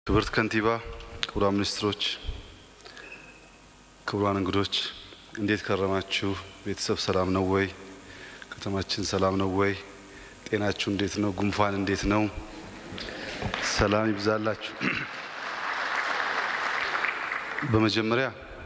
ክብርት ከንቲባ፣ ክቡራን ሚኒስትሮች፣ ክቡራን እንግዶች እንዴት ከረማችሁ? ቤተሰብ ሰላም ነው ወይ? ከተማችን ሰላም ነው ወይ? ጤናችሁ እንዴት ነው? ጉንፋን እንዴት ነው? ሰላም ይብዛላችሁ። በመጀመሪያ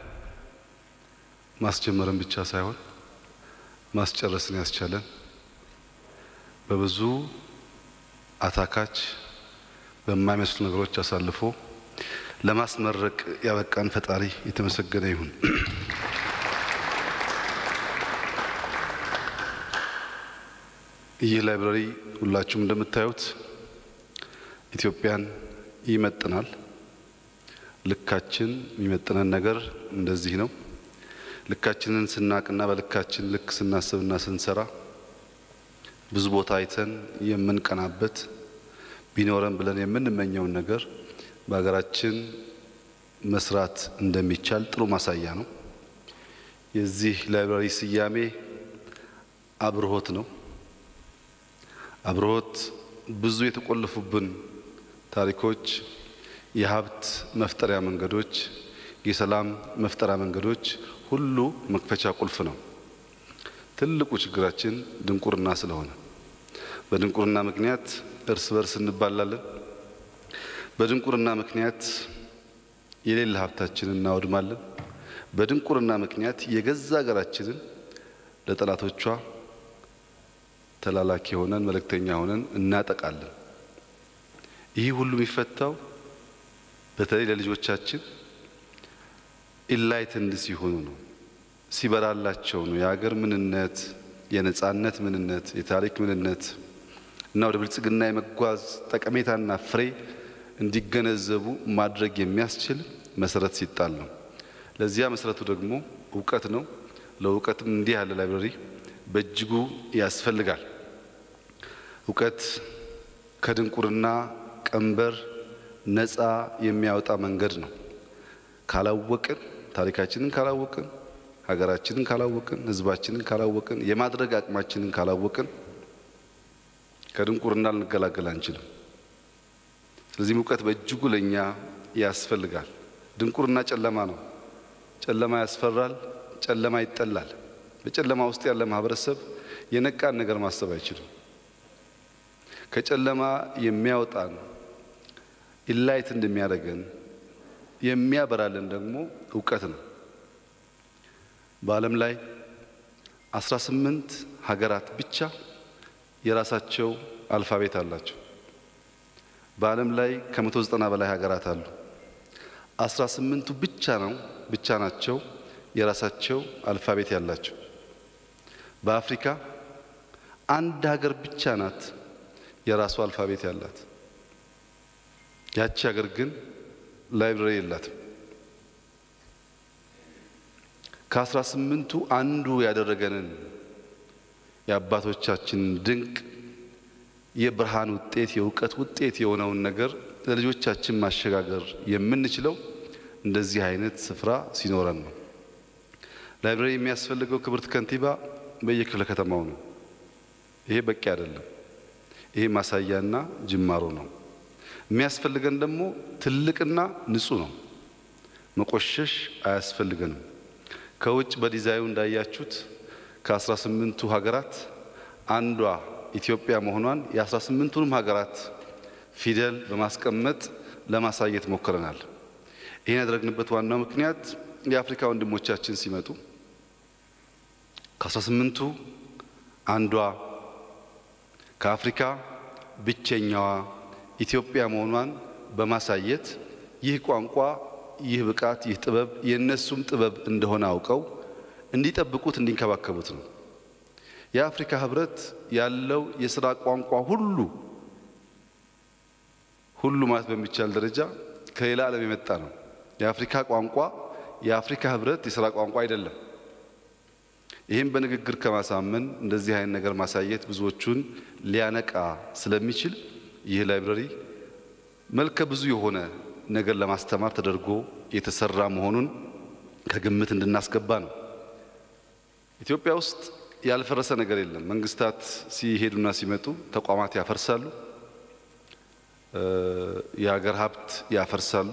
ማስጀመርን ብቻ ሳይሆን ማስጨረስን ያስቻለን በብዙ አታካች በማይመስሉ ነገሮች አሳልፎ ለማስመረቅ ያበቃን ፈጣሪ የተመሰገነ ይሁን። ይህ ላይብረሪ ሁላችሁም እንደምታዩት ኢትዮጵያን ይመጥናል። ልካችን የሚመጥነን ነገር እንደዚህ ነው። ልካችንን ስናቅና በልካችን ልክ ስናስብና ስንሰራ ብዙ ቦታ አይተን የምንቀናበት ቢኖረን ብለን የምንመኘውን ነገር በሀገራችን መስራት እንደሚቻል ጥሩ ማሳያ ነው። የዚህ ላይብራሪ ስያሜ አብርሆት ነው። አብርሆት ብዙ የተቆለፉብን ታሪኮች፣ የሀብት መፍጠሪያ መንገዶች፣ የሰላም መፍጠሪያ መንገዶች ሁሉ መክፈቻ ቁልፍ ነው። ትልቁ ችግራችን ድንቁርና ስለሆነ በድንቁርና ምክንያት እርስ በርስ እንባላለን። በድንቁርና ምክንያት የሌለ ሀብታችንን እናወድማለን። በድንቁርና ምክንያት የገዛ ሀገራችንን ለጠላቶቿ ተላላኪ ሆነን መልእክተኛ ሆነን እናጠቃለን። ይህ ሁሉ የሚፈታው በተለይ ለልጆቻችን ኢንላይትንድ ሲሆኑ ነው፣ ሲበራላቸው ነው። የሀገር ምንነት፣ የነጻነት ምንነት፣ የታሪክ ምንነት እና ወደ ብልጽግና የመጓዝ ጠቀሜታና ፍሬ እንዲገነዘቡ ማድረግ የሚያስችል መሰረት ሲጣል ነው። ለዚያ መሰረቱ ደግሞ እውቀት ነው። ለእውቀትም እንዲህ ያለ ላይብረሪ በእጅጉ ያስፈልጋል። እውቀት ከድንቁርና ቀንበር ነፃ የሚያወጣ መንገድ ነው። ካላወቅን፣ ታሪካችንን ካላወቅን፣ ሀገራችንን ካላወቅን፣ ሕዝባችንን ካላወቅን፣ የማድረግ አቅማችንን ካላወቅን ከድንቁርና ልንገላገል አንችልም። ስለዚህም እውቀት በእጅጉ ለእኛ ያስፈልጋል። ድንቁርና ጨለማ ነው። ጨለማ ያስፈራል። ጨለማ ይጠላል። በጨለማ ውስጥ ያለ ማህበረሰብ የነቃን ነገር ማሰብ አይችልም። ከጨለማ የሚያወጣን ኢላይት እንደሚያደርገን የሚያበራልን ደግሞ እውቀት ነው። በዓለም ላይ አስራ ስምንት ሀገራት ብቻ የራሳቸው አልፋቤት አላቸው። በዓለም ላይ ከመቶ ዘጠና በላይ ሀገራት አሉ። አስራ ስምንቱ ብቻ ነው ብቻ ናቸው የራሳቸው አልፋቤት ያላቸው። በአፍሪካ አንድ ሀገር ብቻ ናት የራሷ አልፋቤት ያላት። ያቺ ሀገር ግን ላይብረሪ የላትም። ከአስራ ስምንቱ አንዱ ያደረገንን የአባቶቻችንን ድንቅ የብርሃን ውጤት የእውቀት ውጤት የሆነውን ነገር ለልጆቻችን ማሸጋገር የምንችለው እንደዚህ አይነት ስፍራ ሲኖረን ነው። ላይብረሪ የሚያስፈልገው ክብርት ከንቲባ በየክፍለ ከተማው ነው። ይሄ በቂ አይደለም። ይሄ ማሳያና ጅማሮ ነው። የሚያስፈልገን ደግሞ ትልቅና ንጹህ ነው። መቆሸሽ አያስፈልገንም። ከውጭ በዲዛይኑ እንዳያችሁት ከአስራ ስምንቱ ሀገራት አንዷ ኢትዮጵያ መሆኗን የአስራ ስምንቱንም ሀገራት ፊደል በማስቀመጥ ለማሳየት ሞክረናል። ይህን ያደረግንበት ዋናው ምክንያት የአፍሪካ ወንድሞቻችን ሲመጡ ከአስራ ስምንቱ አንዷ ከአፍሪካ ብቸኛዋ ኢትዮጵያ መሆኗን በማሳየት ይህ ቋንቋ፣ ይህ ብቃት፣ ይህ ጥበብ የእነሱም ጥበብ እንደሆነ አውቀው እንዲጠብቁት እንዲንከባከቡት ነው። የአፍሪካ ሕብረት ያለው የስራ ቋንቋ ሁሉ ሁሉ ማለት በሚቻል ደረጃ ከሌላ ዓለም የመጣ ነው። የአፍሪካ ቋንቋ የአፍሪካ ሕብረት የስራ ቋንቋ አይደለም። ይህም በንግግር ከማሳመን እንደዚህ አይነት ነገር ማሳየት ብዙዎቹን ሊያነቃ ስለሚችል ይህ ላይብረሪ መልከ ብዙ የሆነ ነገር ለማስተማር ተደርጎ የተሰራ መሆኑን ከግምት እንድናስገባ ነው። ኢትዮጵያ ውስጥ ያልፈረሰ ነገር የለም። መንግስታት ሲሄዱና ሲመጡ ተቋማት ያፈርሳሉ። የሀገር ሀብት ያፈርሳሉ።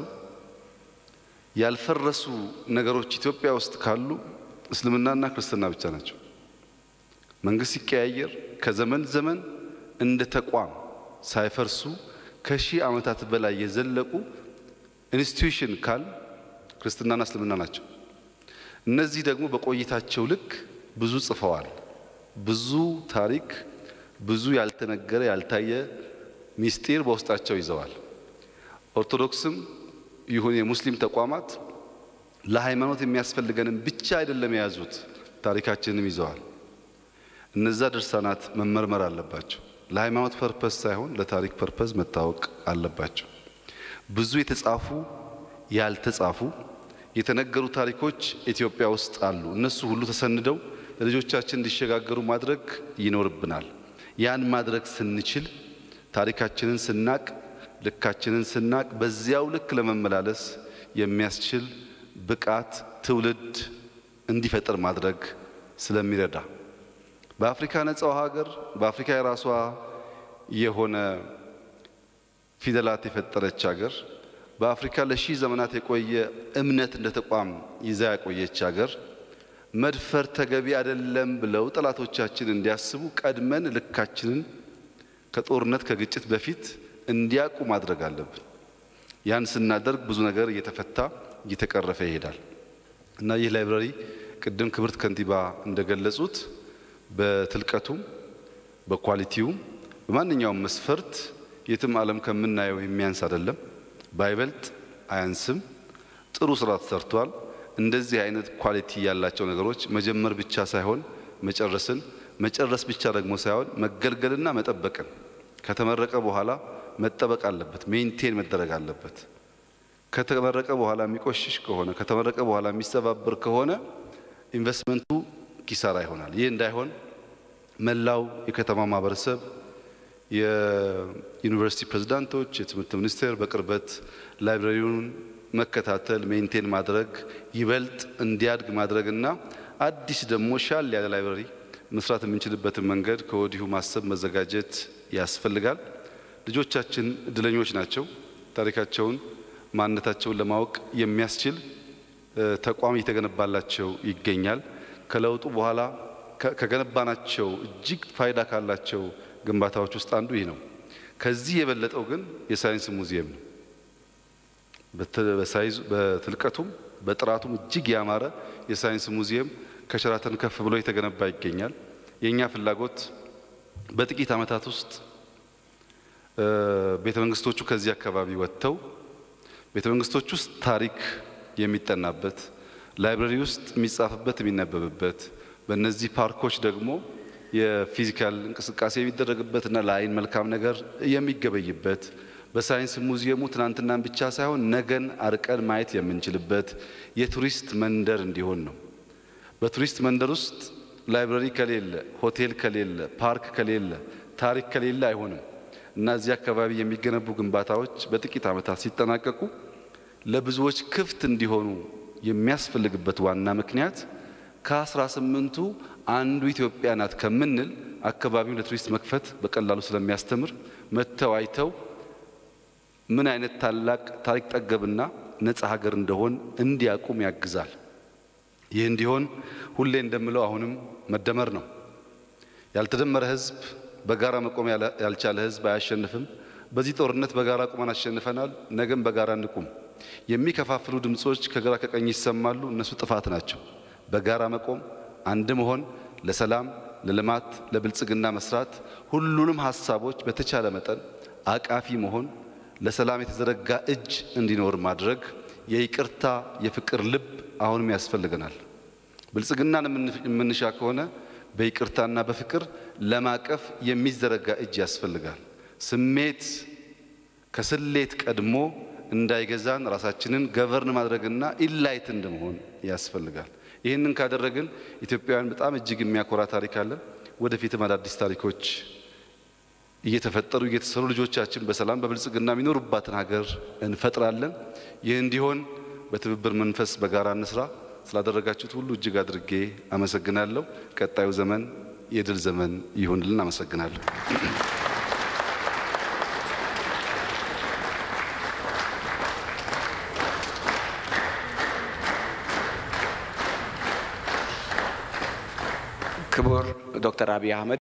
ያልፈረሱ ነገሮች ኢትዮጵያ ውስጥ ካሉ እስልምናና ክርስትና ብቻ ናቸው። መንግስት ሲቀያየር ከዘመን ዘመን እንደ ተቋም ሳይፈርሱ ከሺህ ዓመታት በላይ የዘለቁ ኢንስቲትዩሽን ካል ክርስትናና እስልምና ናቸው። እነዚህ ደግሞ በቆይታቸው ልክ ብዙ ጽፈዋል። ብዙ ታሪክ፣ ብዙ ያልተነገረ ያልታየ ሚስጢር በውስጣቸው ይዘዋል። ኦርቶዶክስም ይሁን የሙስሊም ተቋማት ለሃይማኖት የሚያስፈልገንን ብቻ አይደለም የያዙት፣ ታሪካችንንም ይዘዋል። እነዛ ድርሳናት መመርመር አለባቸው። ለሃይማኖት ፐርፐስ ሳይሆን ለታሪክ ፐርፐስ መታወቅ አለባቸው። ብዙ የተጻፉ ያልተጻፉ የተነገሩ ታሪኮች ኢትዮጵያ ውስጥ አሉ። እነሱ ሁሉ ተሰንደው ለልጆቻችን እንዲሸጋገሩ ማድረግ ይኖርብናል። ያን ማድረግ ስንችል ታሪካችንን ስናቅ ልካችንን ስናቅ በዚያው ልክ ለመመላለስ የሚያስችል ብቃት ትውልድ እንዲፈጠር ማድረግ ስለሚረዳ በአፍሪካ ነጻው ሀገር በአፍሪካ የራሷ የሆነ ፊደላት የፈጠረች ሀገር በአፍሪካ ለሺህ ዘመናት የቆየ እምነት እንደ ተቋም ይዛ ያቆየች ሀገር መድፈር ተገቢ አይደለም ብለው ጠላቶቻችን እንዲያስቡ ቀድመን ልካችንን ከጦርነት ከግጭት በፊት እንዲያውቁ ማድረግ አለብን። ያን ስናደርግ ብዙ ነገር እየተፈታ እየተቀረፈ ይሄዳል እና ይህ ላይብራሪ ቅድም ክብርት ከንቲባ እንደገለጹት በትልቀቱም በኳሊቲውም በማንኛውም መስፈርት የትም ዓለም ከምናየው የሚያንስ አይደለም። ባይበልጥ አያንስም። ጥሩ ስራ ተሰርቷል። እንደዚህ አይነት ኳሊቲ ያላቸው ነገሮች መጀመር ብቻ ሳይሆን መጨረስን መጨረስ ብቻ ደግሞ ሳይሆን መገልገልና መጠበቅን ከተመረቀ በኋላ መጠበቅ አለበት፣ ሜንቴን መደረግ አለበት። ከተመረቀ በኋላ የሚቆሽሽ ከሆነ ከተመረቀ በኋላ የሚሰባበር ከሆነ ኢንቨስትመንቱ ኪሳራ ይሆናል። ይህ እንዳይሆን መላው የከተማ ማህበረሰብ፣ የዩኒቨርሲቲ ፕሬዝዳንቶች፣ የትምህርት ሚኒስቴር በቅርበት ላይብራሪውን መከታተል፣ ሜንቴን ማድረግ ይበልጥ እንዲያድግ ማድረግና አዲስ ደግሞ ሻል ያለ ላይብራሪ መስራት የምንችልበትን መንገድ ከወዲሁ ማሰብ መዘጋጀት ያስፈልጋል። ልጆቻችን እድለኞች ናቸው። ታሪካቸውን ማንነታቸውን ለማወቅ የሚያስችል ተቋም እየተገነባላቸው ይገኛል። ከለውጡ በኋላ ከገነባናቸው እጅግ ፋይዳ ካላቸው ግንባታዎች ውስጥ አንዱ ይህ ነው። ከዚህ የበለጠው ግን የሳይንስ ሙዚየም ነው። በሳይዝ በትልቀቱም በጥራቱም እጅግ ያማረ የሳይንስ ሙዚየም ከሸራተን ከፍ ብሎ የተገነባ ይገኛል። የእኛ ፍላጎት በጥቂት ዓመታት ውስጥ ቤተ መንግስቶቹ ከዚህ አካባቢ ወጥተው ቤተ መንግስቶች ውስጥ ታሪክ የሚጠናበት ላይብረሪ ውስጥ የሚጻፍበት የሚነበብበት በእነዚህ ፓርኮች ደግሞ የፊዚካል እንቅስቃሴ የሚደረግበት እና ለአይን መልካም ነገር የሚገበይበት በሳይንስ ሙዚየሙ ትናንትናን ብቻ ሳይሆን ነገን አርቀን ማየት የምንችልበት የቱሪስት መንደር እንዲሆን ነው። በቱሪስት መንደር ውስጥ ላይብረሪ ከሌለ፣ ሆቴል ከሌለ፣ ፓርክ ከሌለ፣ ታሪክ ከሌለ አይሆንም እና እዚህ አካባቢ የሚገነቡ ግንባታዎች በጥቂት ዓመታት ሲጠናቀቁ ለብዙዎች ክፍት እንዲሆኑ የሚያስፈልግበት ዋና ምክንያት ከአስራ ስምንቱ አንዱ ኢትዮጵያ ናት ከምንል አካባቢውን ለቱሪስት መክፈት በቀላሉ ስለሚያስተምር መጥተው አይተው ምን አይነት ታላቅ ታሪክ ጠገብና ነጻ ሀገር እንደሆን እንዲያቁም ያግዛል። ይህ እንዲሆን ሁሌ እንደምለው አሁንም መደመር ነው። ያልተደመረ ሕዝብ በጋራ መቆም ያልቻለ ሕዝብ አያሸንፍም። በዚህ ጦርነት በጋራ ቁመን አሸንፈናል። ነገም በጋራ እንቁም። የሚከፋፍሉ ድምጾች ከግራ ከቀኝ ይሰማሉ። እነሱ ጥፋት ናቸው። በጋራ መቆም፣ አንድ መሆን፣ ለሰላም፣ ለልማት፣ ለብልጽግና መስራት፣ ሁሉንም ሀሳቦች በተቻለ መጠን አቃፊ መሆን፣ ለሰላም የተዘረጋ እጅ እንዲኖር ማድረግ፣ የይቅርታ የፍቅር ልብ አሁንም ያስፈልገናል። ብልጽግናን የምንሻ ከሆነ በይቅርታና በፍቅር ለማቀፍ የሚዘረጋ እጅ ያስፈልጋል። ስሜት ከስሌት ቀድሞ እንዳይገዛን ራሳችንን ገቨርን ማድረግና ኢላይት እንደመሆን ያስፈልጋል። ይህንን ካደረግን ኢትዮጵያውያን በጣም እጅግ የሚያኮራ ታሪክ አለን። ወደፊትም አዳዲስ ታሪኮች እየተፈጠሩ እየተሰሩ ልጆቻችን በሰላም በብልጽግና የሚኖሩባትን ሀገር እንፈጥራለን። ይህ እንዲሆን በትብብር መንፈስ በጋራ እንስራ። ስላደረጋችሁት ሁሉ እጅግ አድርጌ አመሰግናለሁ። ቀጣዩ ዘመን የድል ዘመን ይሁንልን። አመሰግናለሁ። ክቡር ዶክተር አብይ አህመድ